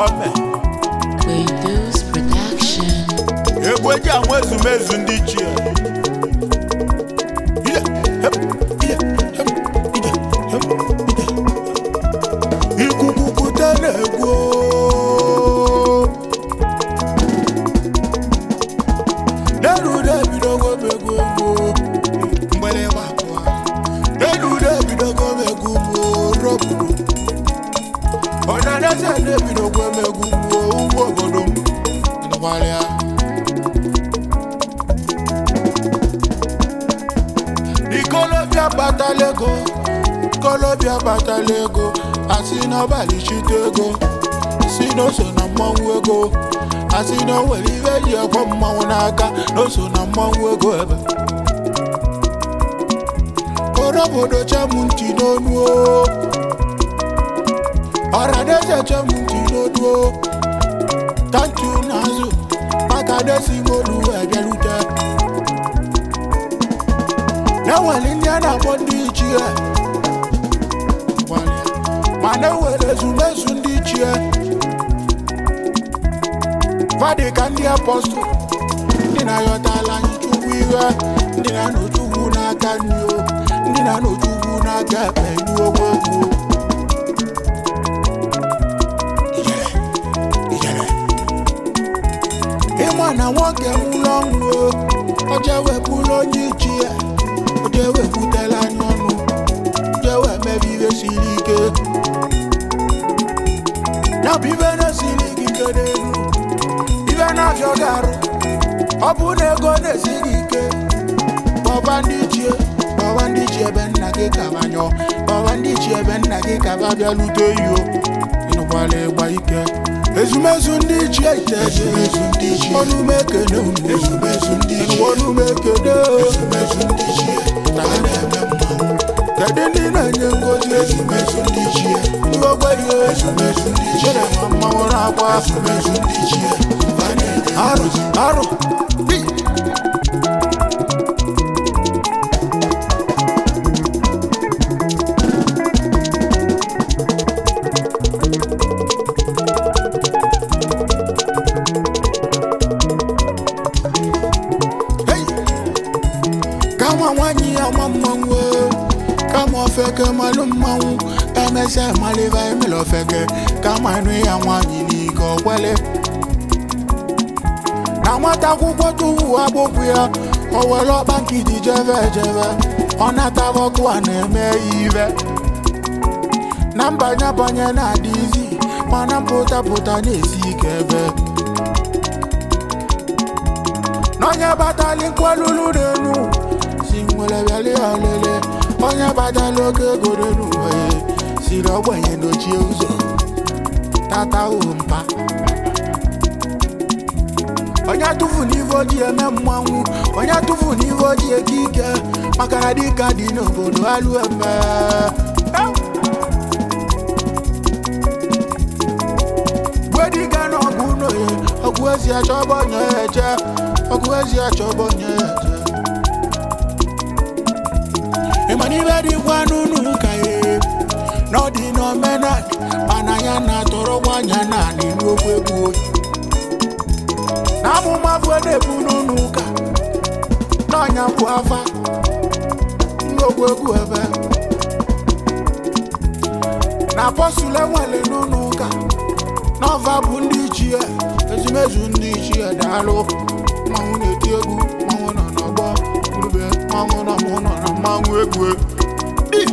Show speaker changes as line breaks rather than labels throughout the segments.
ome
Quaidoo's production.
egwu eji anwa ezumezu ndị ichie Ide, hep, ide, hep, ide, hep, ide. ikuku kute na-egwu derude ebidogo m egwu egwu mgbere gbapụa derude ebidogo m egwu m roburu ọnaneze na-ebidogo m egwu m ugwu obodo m nụgbalịa ikolobịa batala ego ikolobịa batala ego asị n'ọbalị chite ego si n'oso na mmanwụ ego asị na o nwere ihe eji ekwe mmanwụ n'aka n'oso na mmanwụ ego ebe orobodo chemụ ntị n'onu o ọradeze chemụ ntị n'onu o tanki n'azụ maka desi molu ebiarute na-enwere ndị a na-akpọ ndị ichie mana enwere ezumezu ndị ichie fadị ka ndị apọstụl ndị na-ayọtala anyị chukwu ihe ndị na-anọchukwu n'aka nri o ndị na-anọchukwu n'aka ekpe ndị ogwe egwu ijere ijere ịma na nwoke nwụrụ ọnwụ o o jee wepụrụ onye ichie o jee wepụtala anya ọnụ jee wee mebe ihe siri ike ya bụ ibe na-esiri gị ike n'elu ibe na-afịọ gị arụ ọ bụ na ego na-esi gị ike kpọba ndị ichie kpọba ndị ichie ebe nna gị kabanyọ kpọba ndị ichie ebe nna gị kaba bịalute iyo ịnụkwala ịgba ike ezumezu ndị ichie ite ezumezu ndị ichie ọnụme ekene unu ezumezu ndị ichie ọnụme ekene ezumezu ndị ichie na ha na-eme mmanwụ kedu ndị na-enye ngozi ezumezu ndị ichie ndị ogbenye ezumezu ndị ichie na mmanwụ na-agba ezumezu ndị ichie arụ arụ Hi! Hey! kama nwanyị ya nwa mmanwụ o, kama ofeke malụ mmanwụ emesịa maliva emela ofeke kama nụ ya nwanyị n'ike ọkwele na nwata akwụkwọ tuwu agbụkwụ ya o were ọkpa nkịtị jebe ejebe ọ nataba ọkụ a na-eme ya ive na mbanye banye na-adị izi mana mpụta pụta na-esi ike ebe n'onye batali nkwalulu n'enu si nwere bịali ya lele onye batala oke ego n'enu wee siri ogbenye n'ochie ụzọ tata mpa onye tụfu n'ife ojii eme mmanwụ onye tụfu n'ife ojii eke ike maka na dịka dị n'obodo alụ eme gwediga na ọgụ n'oye ọgụ ezi achọba onye ya eje ọgụ ezi achọba onye ya eje ịma n'ibe dịkwa n'ụnụ ụka ya na ọ dị n'omenala mana ya na-atọrọ nwanyị naanị n'okwu egwu oyi na amụma bụ na-ebu n'ụlọ ụka n'ọnya bụ afa n'okwu egwu ebe na apọstụl enwere n'ụlọ ụka n'ọva bụ ndị ichie ezumezu ndị ichie daalụ mmanwụ na-eti egwu mmanwụ nọ n'ọgbọ urube mmanwụ nọ mụ nọ na mmanwụ egwu Di!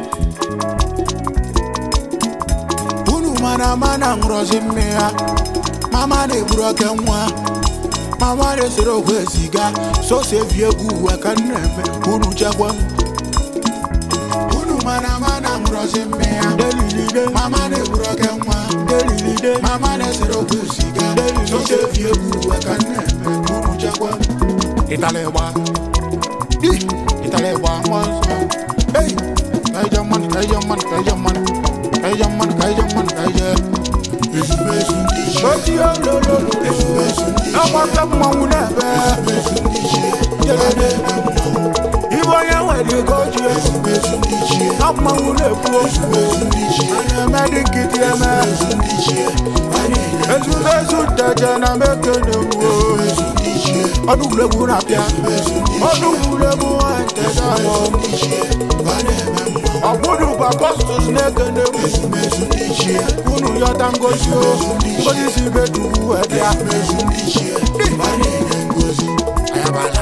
unu mara mana ngọzi mme ya mama na-egburu oke nwa mama na-esere okwu eziga sọsọ evi egwu uwe ka m na-eme unu chekwa m unu mana mana ngọzi mme ya delilide mama na-egburu oke nwa delilide mama na-esere okwu eziga sọsọ evi egwu uwe ka m na-eme unu chekwa m ịtala ịgba Di! ịtala ịgba mmụọ nsọ ei ka ije mmanụ ka ije mmanụ ka ije mmanụ ka ije mmanụ ka ije mmanụ ka ije ezumezu ndị ichie oti olololo ezumezu ndị ichie ọgbata mmanwụ na-ebe jelede ibe onye nwere ego ji
ezumezu ndị ichie
na mmanwụ na-ekwu okwu
ezumezu ndị ichie
a na-eme dị nkịtị eme
ezumezu ndị ichie a na-enye
ezumezu nteje na mekene wuo
ezumezu ndị ichie
ọdụgwuregwu na-apịa ọdụgwuregwu nwa nteje ahụ
ndị ichie a na-eme mma
ọgbụdụ bụ apọstụs na-ekene wu
ezumezu ndị ichie
unu yọta ngozi o ngozi si bedugwu ebịa
ezumezu ndị ichie a na-enye ngozi
ayabala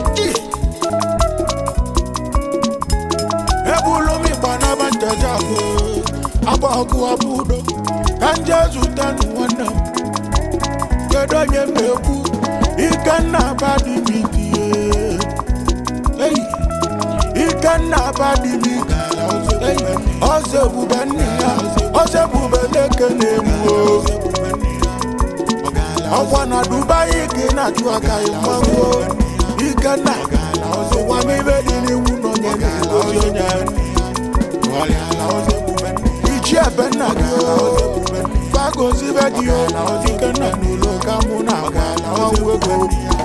ebulu m ịgba n'aba nteje ahụ agba ọkụ abụ udo ka nje zụta nụ nwanne m kedu onye m na-ekwu ikenna abadibidie eyi ikenna abadibidi ọzọ ebube nne ya ọzọ ebube na-eke na-egbu ọkwa na dubai ka ị na-achụ aka ịmanwụ ikenna ụwa m ibe dị n'iwu nọ nye na-egozi onye ichi ebe nna gị fagozi be gị ikenna n'ụlọ ka mụ na-aga ọnwụ ego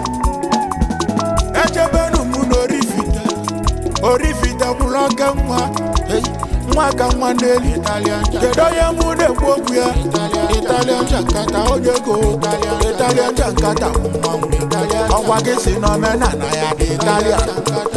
echebenu mụ n'orifite orifite mụrụ oke nwa Hey, nwa ka nwa n'elu kedu onye mụ na-ekwu okwu ya italian jankata onye ego italian jankata bụ mmanwụ ọgwa gị si n'omenala ya dị italian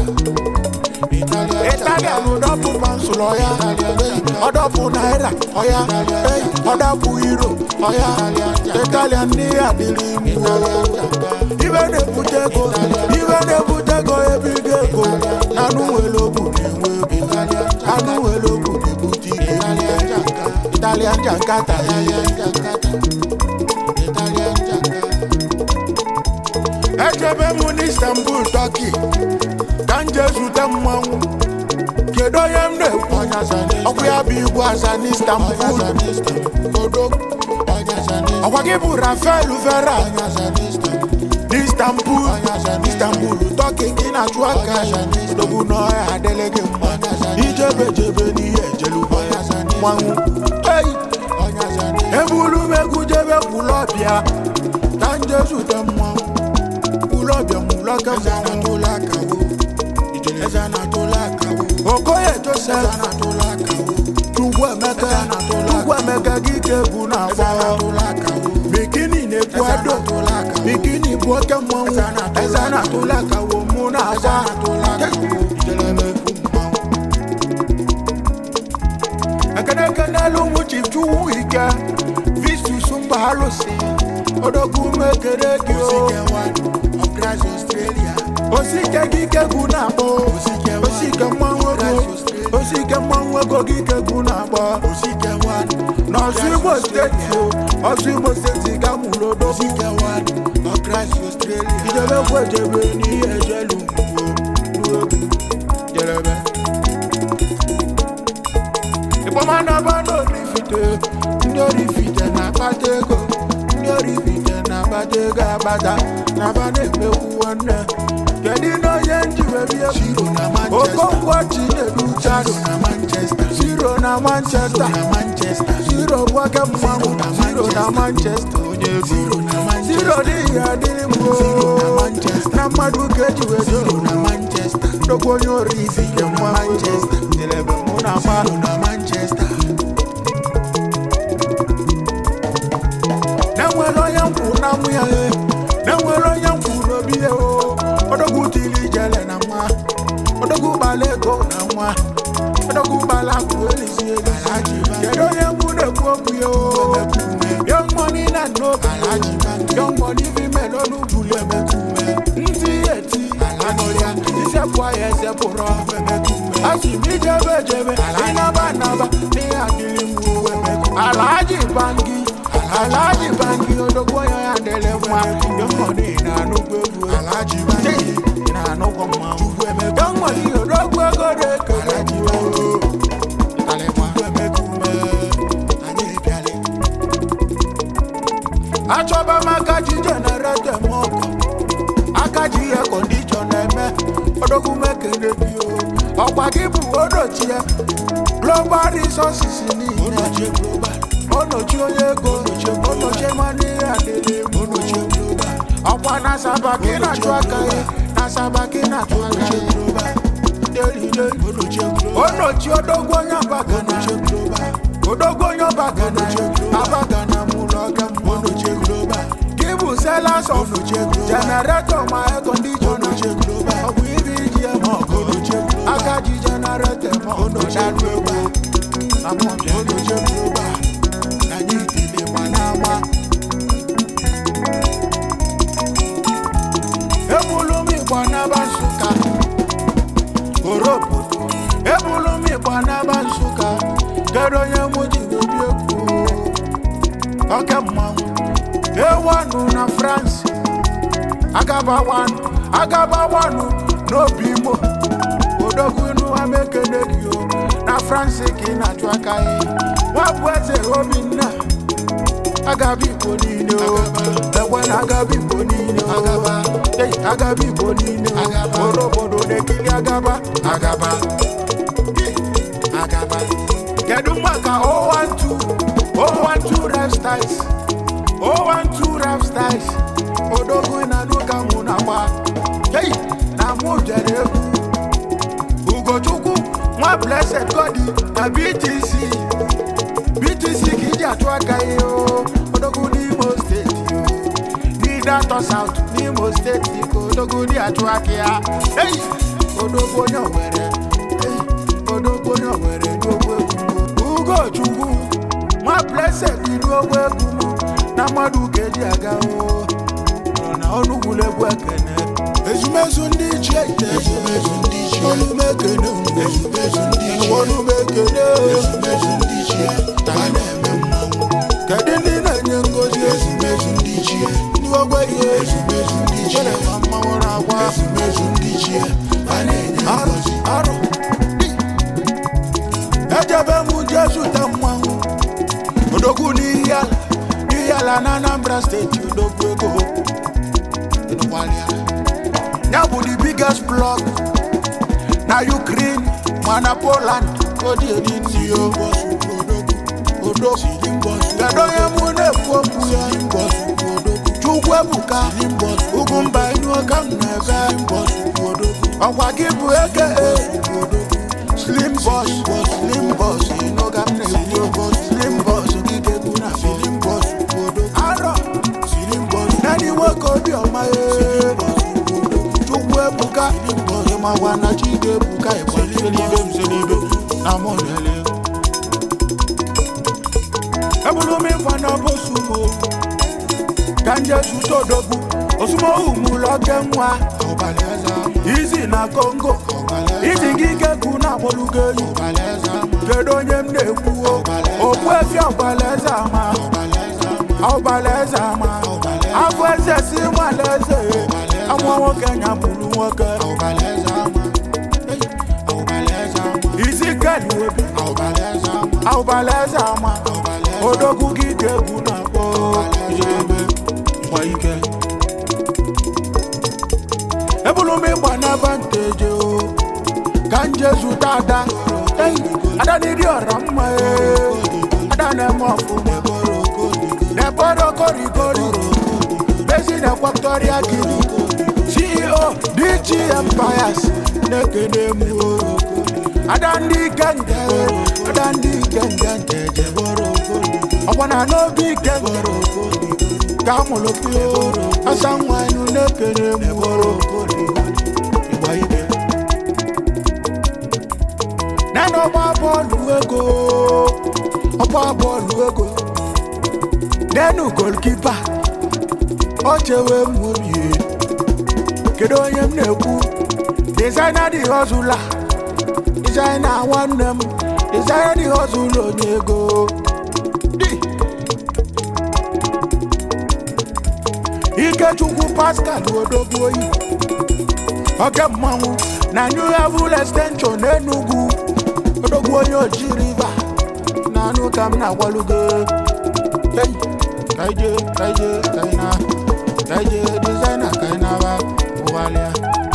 italian ụdọpụ pansụl ọya ọdọpụ naira ọya Hey, ọdọpụ euro ọya italian ndị ya dịrị mgbo ibe na-ebute ego ibe na-ebute ego ebigo ego na anụ nwere ogwu na-enwe ego anụ nwere ogwu na-ebute ike italian jankata ejebe m n'istanbul turkey ka m jee zute mmanwụ kedu onye m na-ekwu ọkwa ya bụ igwe aza n'istanbul odo ọkwa gị bụ rafael vera n'istanbul istanbul turkey gị na-achụ aka odogwu n'ọhịa adịlị gị mma ijebe jebe n'ihe ejelubo mmanwụ eyi ebulu m egwu jebe kwụlọ ọbịa ka m jee zute mmanwụ kwụlọ ọbịa nwụlọ ka mmanwụ okoye joseph chukwu emeka chukwu emeka gị ka egwu na-agba bikini na-ekwu ado bikini bụ oke mmanwụ eze na-atụla ka wo mụ na-agba ekeneke n'elu ụmụ chief chukwu ike vistus mba alụsị odogwu mekere gị o osike gị kegwu na-akpọ osike mmanwụ ego osike mmanwụ ego gị kegwu na-akpọ n'ọsụ igbo steeti o ọsụ igbo steeti ga mụrụ odogwu ijebe kwu ejebe n'ihe ejelu mgbo jelebe ịkpọmanaba n'orifite ndị orifite na-akpata ego ndị orifite na-akpata ego akpata na-aba na-emekwu nwanne kedu na onye njiwe bie okonkwo chinedu chado zero na manchester zero bụ aka mmanwụ zero na manchester onye ego zero n'ihi adịrị mgbo na mmadụ ka ejiwe zero ndokwu onye orifite mmanwụ jelebe mụ na mmanụ na-enwere onye nkwụ na nwụ ya e na-enwere onye nkwụ n'obi ya o odogwu tili jele na nwa odogwu gbala ego na nwa odogwu gbala akụ elizi elizi kedu onye mụ na-ekwu okwu ya o young money na n'obi young money female onugbu emekume ntị eti anọrịa isepụ ya esepụrụ asị m ijebe ejebe ịnaba naba n'ihe adịrị mgbu alaji bangi alaji bangi odogwu onye ya dele nwa young money na-anụkwu egwu ị na-anụkwa mmanwụ young money odogwu ego na-ekele jiwa achọba m aka ji jenereta m ọkụ aka ji ihe kọndishọn eme odogwu mekele gị o ọkwa gị bụ odochie global resources niile onochi onye ego onochi mmanụ ihe adịrị ọkwa na asaba ka ị na-achụ aka ya na asaba ka ị na-achụ aka ya onochi odogwu onye abagana odogwu onye ọbagana abagana mụlọ ọga
Onoche global.
gị bụ selas of jenareto ma ekondishona ọ bụ ibe iji eme ọgụ aka ji jenareto ma
Onoche global. Onoche global. Na anyị itile ma na-ama.
ebulu m igbo n'aba nsụka orobo ebulu m igbo n'aba nsụka kedu onye mụ ji obi ekwu oke mmanwụ ewanụ na france agaba wanụ agaba wanụ n'obi imo odogwu inu amekene gị o na france ka ị na-achụ aka ya nwabụ eze obinna agaba igbo niile o egbe na agaba igbo niile o Ei, agaba igbo niile o oro obodo na-ekiri agaba agaba agaba kedu maka 012 012 rap styles 012 rap styles odogwu na nuka mụ na gba Ei, na mụ jere egwu ugochukwu nwa blessed godi na btc btc ka iji atụ aka ihe o odogwu n'imo steeti o n'idatọ saut n'imo steeti ka odogwu dị atụ aka ya ei odogwu onye owere ei odogwu onye owere n'ogbo egwu ugochukwu nwa blessed dị n'ogbo egwu m na mmadụ ka eji aga o nọ na ọnụgwulegwu ekene
Ezumezu ndị ichie ite. Ezumezu ndị ichie. Olume ekene unu. Ezumezu ndị ichie.
olume ekene
Ezumezu ndị ichie. Ta na-eme mmanwụ.
kedu ndị na-enye ngozi
Ezumezu ndị ichie.
ndị ogbe ihe
Ezumezu ndị ichie.
chere ma mmanwụ na-agwa
Ezumezu ndị ichie. Ta na-enye
arụ
ngọzi.
arụ ejebe m jesu ta mmanwụ odogwu n'ihi ala n'ihi ala na anambra steeti odogwu ego ịnụkwalịa ya bụ the biggest block na ukraine mana poland odi edi ndị o odogwu kedu onye mụ na-ekwu okwu ya chukwu ebuka ugwu mba inuoka m na-ebe ọkwa gị bụ eke slim bos slim bos inoga m na-ekwu slim bos gị ga-ekwu na slim bos arọ nani nwoke obiọma ee chukwu ebuka ịmawa na chi ga-ebuka ịgbalibe mselibe na mụnyele ebulu m ịkwa na bosumo ka nje zụta odogwu osumohu mụlọke nwa izi na kongo iji gị gekwu na agbolugo eyi kedu onye m na-ekwu okpu efi ọgbalaeze ama ọgbalaeze ama afọ eze si nwalaeze amụọ nwoke nya bụrụ nwoke isi keli obi ọgbalaeze ama odogwu gị ga-egwu na akpọ ebe gba ike ebulu m ịgba n'ebe nteje o ka nje zụta ada Ei, ada n'ịdị ọra mma ee. ada na-eme ọfụma n'eboro korikori bezi na ekwatoria gini ceo dg empires na-ekene m o. ada ndị ikenge ada ndị ikenge nteje ọkwa na n'obi ikenge ka mụrụ pio asa nwa enu na-ekene m o. Ịgba ike. nana ọgba bọọlụ ego ọgba bọọlụ ego nenu golkipa ọ chewe m obi kedu onye m na-ekwu dizaina dị hozula dizaina nwanne m dizaina dị hozula onye ego Di. ikechukwu pascal odogwu oyi oke mmanwụ na new level extension enugwu odogwu onye oji riva na anụ ka m na-agwalugo Hey, kaije kaije kaina kaije dizaina kainaba ụghalịa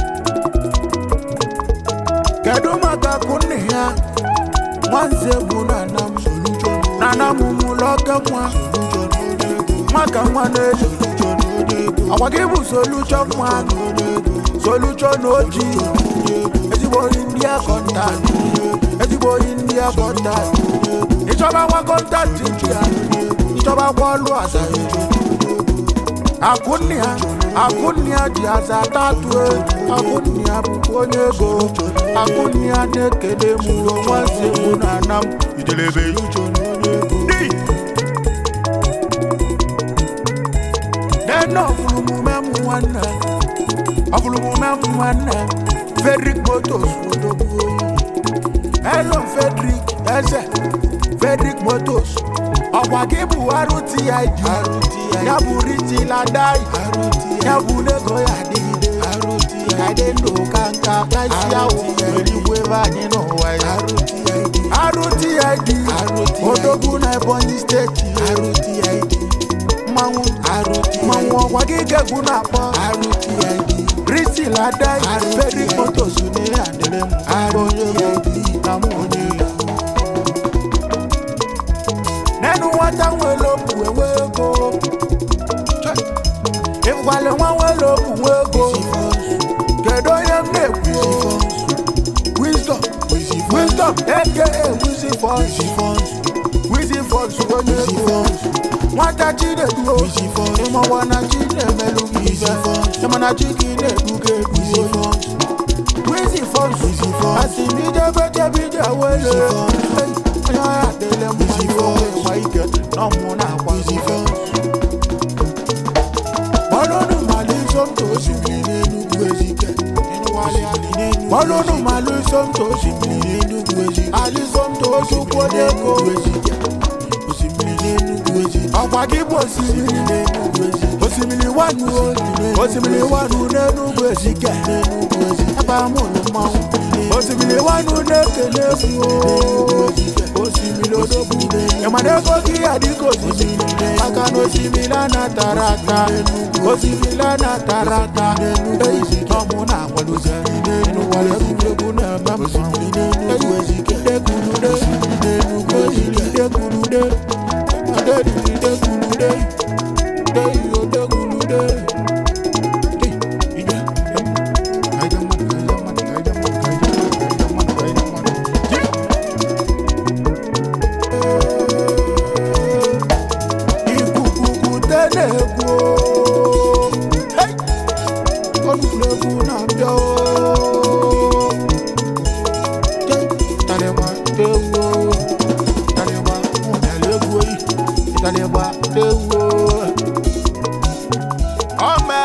kedu maka kunne ya nwanze bụ nana m nana m mụlọke nwa maka nwa na-eji ọkwa gị bụ solution nwa solution oji ezigbo nri ndị akọnta ezigbo india kọntaktị ịchọba nwa kọntaktị ji ya ịchọba kwa ọlụ aza akụnnia akụnnia ji aza tatu akụnnia bụkwa onye ego akụnnia na-ekele m onwe nsogbu na ana m idelebe ya uche Di! nene ọfụlụmume m nwanne ọfụlụmume m nwanne fedrik motos odogwu oyi elo fedrik eze fedrik motos ọkwa gị bụ rtid ya bụ ritiladai ya bụ lego ya adịgide ya dị ndụ ka nka kaisi ahụ nwere igwe ebe anyị n'ụwa ya rtid odogwu na ebonyi steeti mmanwụ mmanwụ ọkwa gị gegwu na-akpọ ritiladai fedrik motos n'ihe adịrị m onye ego na mụ onye ego nenu nwata nwere okwu enwe ego ịgwale nwa nwere okwu nwe ego kedu onye m na-ekwu wisdom wisdom aka wizi fons wizi fons onye ego nwata chineduo ịmawa na chi na-emelụ gị ife ịma na chi gị na-eduga edugo wizi fons asị m ijebejebeje wele onye ọya dịle mma ịgba ike na ọmụ na-akwa bọ́lọ́nù màlú sọ́mtò osimiri n'enugwu ezike bọ́lọ́nù màlú sọ́mtò osimiri n'enugwu ezike ali sọ́mtò osukwu n'ego ọ̀pá gị bụ osimiri n'enugwu ezike osimiri wanu o osimiri wanu n'enugwu ezike ebe amụrụ mmanwụ osimiri wanu na-ekele esi o osimiri odogwu ịmana ego gị adịka osimiri maka na osimiri anatara ata osimiri anatara ata ọmụ na akwadozi n'ụwara egwuregwu na-eme mmanwụ dekwurude dekwurude dekwurude dekwurude dekwurude ikukuku na-egwu ọnụegwu na-abịa talịgba egwu talịgba ụdara egwu oyi talịgba egwu ọma